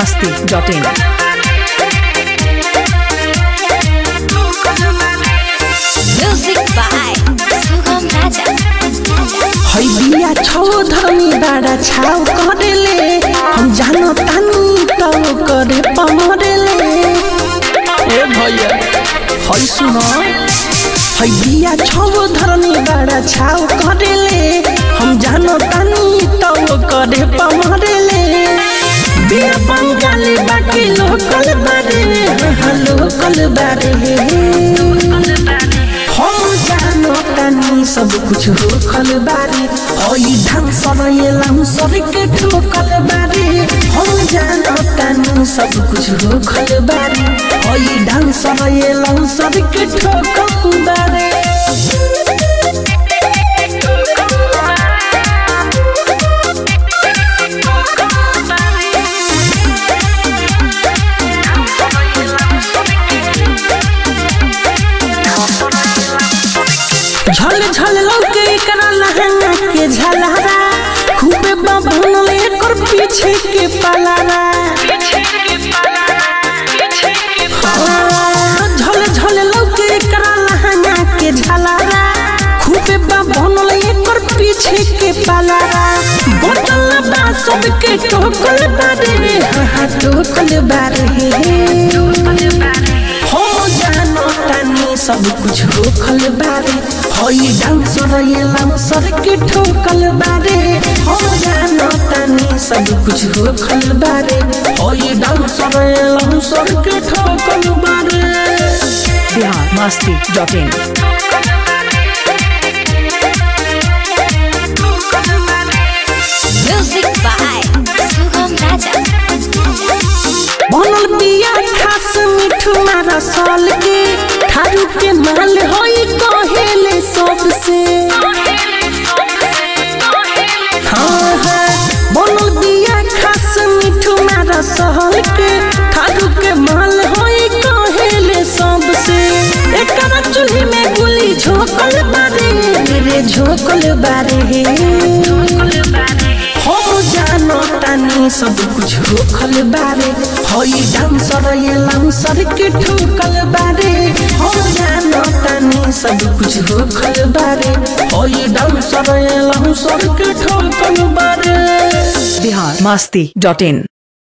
masti.in. Music by Sugam Raja. है बिया छौ धनी बाड़ा छाव करेले हम जानो तानी तो करे पमरेले ए भैया है सुन है बिया छौ धनी बाड़ा छाव करेले हम जानो तानी तो करे पमरेले बिया बंगाली बाकी लोकल बारे हाँ लोकल बारे हम जानो तानी सब कुछ होखल बारे ओई ढंग सरयलम सर के ठोकल बारे हम जानो तानी सब कुछ होखल बारे ओई ढंग सरयलम सर के ठोकल बारे झल झल लौके एकरा लहंगा के झलहरा खूबे बबन एकर पीछे के पलारा हाँ, झल झल लौके एकरा लहंगा के झलहरा खूबे बबन एकर पीछे के पलारा बोतल बा सबके टोकल बारे हाँ हाँ टोकल बारे हो जानो तानी सब कुछ होखल बारे होई डांसर येलम सर के ठोकल बारे हो जानो तानी सब कुछ होखल बारे होई डांसर येलम सर के ठोकल बारे Bihar masti.in. Music by Sugam Raja. बनल बिया खास मिठू मारा साल के खारू के माल होई कहेले सबसे हाँ हाँ बनल बिया खास मिठू मारा साल के खारू के माल होई कहेले सबसे एकरा चूल्ही में गुली झोकल बारे रे झोकल बारे हम जानो तानी सब कुछ होखल बारे हई डांसर येलम सर के ठोकल बारे हम जानो तानी सब कुछ होखल बारे हई डांसर येलम सर के ठोकल बारे Bihar masti.in.